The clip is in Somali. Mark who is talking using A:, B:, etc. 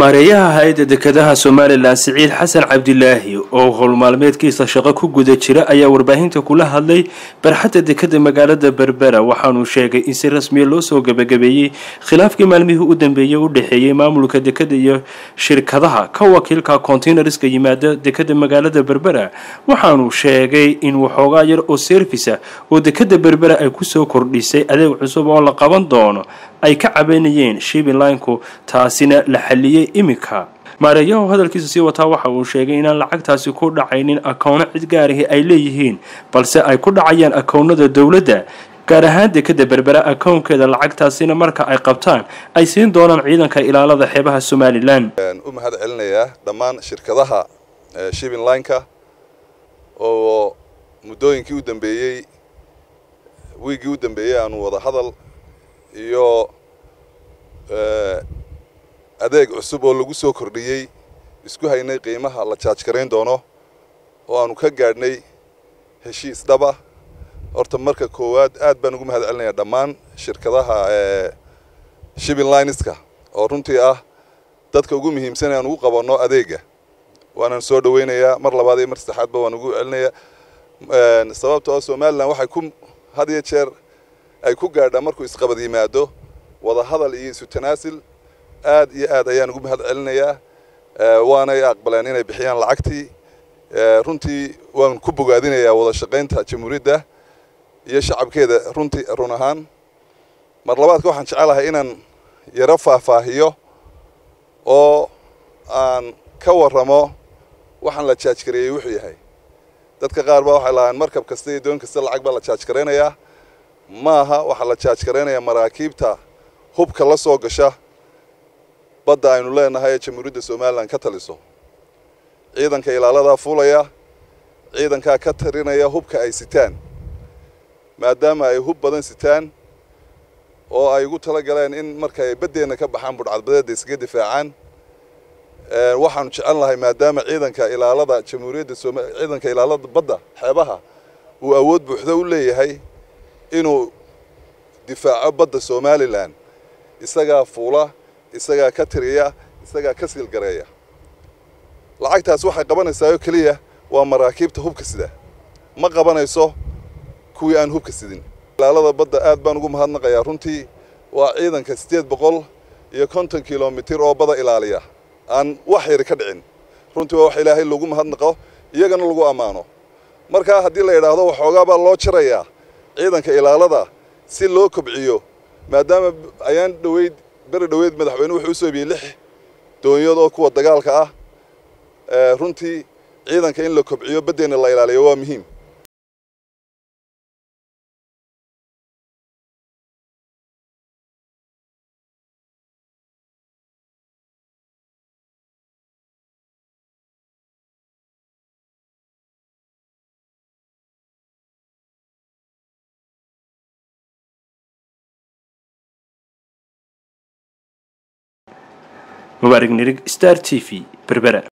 A: maareeyaha hay-adda dekedaha somalilan siciid xasan cabdilaahi oo howlmaalmeedkiisa shaqo ku guda jira ayaa warbaahinta kula hadlay barxadda dekeda magaalada berbera waxaanuu sheegay in si rasmiya loo soo gebagabeeyey khilaafkii maalmihii u dambeeyey u dhexeeyey maamulka dekeda iyo shirkadaha ka wakiilka kontainariska yimaada dekeda magaalada berbera waxaanuu sheegay in waxoogaa yar oo servisa oo dekeda berbera ay kusoo kordhisay adeeg cusub oo la qaban doono ay ka cabanayeen shibilinku taasina la xaliyey iminka maareeyahu hadalkiisa sii wataa waxa uu sheegay inaan lacagtaasi ku dhacaynin akowno cid gaarahi ay leeyihiin balse ay ku dhacayaan akownada dowladda gaar ahaan dekeda berbera akownkeeda lacagtaasina marka ay qabtaan ay siin doonaan ciidanka ilaalada xeebaha somalilan
B: u mahad celinayaa dhammaan shirkadaha shibin lineka oo muddooyinkii u dambeeyey wiiggii u dambeeyey aanu wada hadal iyo adeeg cusub oo lagu soo kordhiyey isku haynay qiimaha la jaaj garayn doono oo aanu ka gaadhnay heshiis dhaba horta marka koowaad aad baan ugu mahad celinayaa dhammaan shirkadaha shibin lineska oo runtii ah dadka ugu muhiimsan aan ugu qabanno adeega waanaan soo dhaweynayaa mar labaad iyo mar saddexaadba waan ugu celinayaa sababtoo somalilan waxay ku had iyo jeer ay ku gaadhaa markuu isqabad yimaado wada hadal iyo isu tanaasil aad iyo aad ayaan ugu mahad celinayaa waanay aqbaleen inay bixiyaan lacagtii runtii waan ku bogaadinayaa wada shaqaynta jamhuuriyadda iyo shacabkeeda runtii run ahaan mar labaadka waxaan jecelahay inaan yaro faahfaahiyo oo aan ka warramo waxaan la jaajgareeyey wuxuu yahay dadka qaar baa waxay lahaan markab kasta iyo doon kasta lacag baa la jaajgaraynayaa maaha waxaa la jaajgaraynayaa maraakiibta hubka la soo gasha badda aynu leenahay ee jamhuuriyadda somalilan ka taliso ciidanka ilaaladaa fuulaya ciidankaa ka tarinaya hubka ay sitaan maadaama ay hub badan sitaan oo ay ugu tala galeen in marka ay baddeenna ka baxaan budhcadbadeedda iskaga difaacaan waxaanu jecel lahay maadaama ciidanka ilaalada jamhuuriyadda som ciidanka ilaalada badda xeebaha uu awood buuxdo u leeyahay inuu difaaco badda somalilan isagaa fuula isagaa ka tiriya isagaa ka silgareeya lacagtaas waxay qabanaysaa oo keliya waa maraakiibta hubka sida ma qabanayso kuwii aan hubka sidin ilaalada badda aad baan ugu mahadnaqayaa runtii waa ciidanka siddeed boqol iyo konton kilomitir oo bada ilaaliya aan wax yari ka dhicin runtii waa wax ilaahay lagu mahadnaqo iyagana lagu ammaano markaa haddii la yidhaahdo waxoogaa baa loo jarayaa ciidanka ilaalada si loo kobciyo maadaama ayaan dhoweyd beri dhoweyd madaxweyne wuxuu u soo ibiyey lix doonyood oo kuwa dagaalka ah runtii ciidanka in la kobciyo baddeenna la ilaaliyo waa muhiim
A: mubaarig nirig star t v berbera